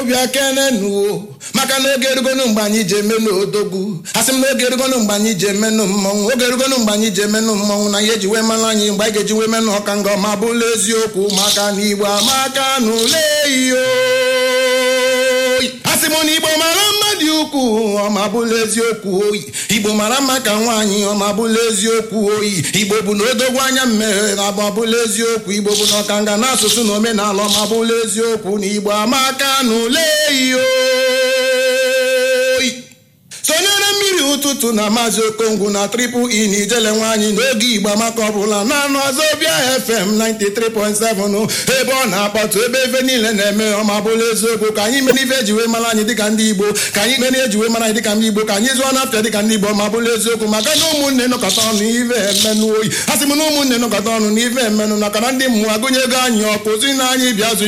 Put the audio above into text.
bịa kenenuo maka na oge erugonu mgbe anyị ji emenụ odogwu asị m na oge erugonu mgbe anyị ji emenụ mmọnwụ oge erugonu mgbe anyị ji emenụ mmọnwụ na ihe eji wee mara anyị mgbe anyị ga-eji wee menụ ọka nga ọma bụla eziokwu maka na igbo amaka na ule iyo asị m na igbo mara mma dị ukwuu ọma bụla eziokwu oyi igbo mara mma ka nwaanyị ọma bụla eziokwu oyi igbo bụ na odogwu anya mmeghe na abụ bụla eziokwu igbo bụ na ọkanga na asụsụ na omenala ọma bụla eziokwu na igbo amaka na ule iyo sonyere mmiri ụtụtụ na maazị okongwu na triple e na ijele nwaanyị n'oge igbo amaka ọbụla na anụ azọbịa fm 93.7 ebe ọ na-akpọtụ ebe ebe niile na-eme ọma bụla eziokwu ka anyị mere ife ejiwe mara anyị dịka ndị igbo ka anyị mere ejiwe mara anyị dịka ndị igbo ka anyị zụọ n'afịa dịka ndị igbo ọma bụla eziokwu maka na ụmụnne nọkọta ọnụ ife emenụ oyi a sị m na ụmụnne nọkọta ọnụ na ife emenụ maka na ndị mmụọ agụnyego anyị ọkụ zi na anyị bịa zụ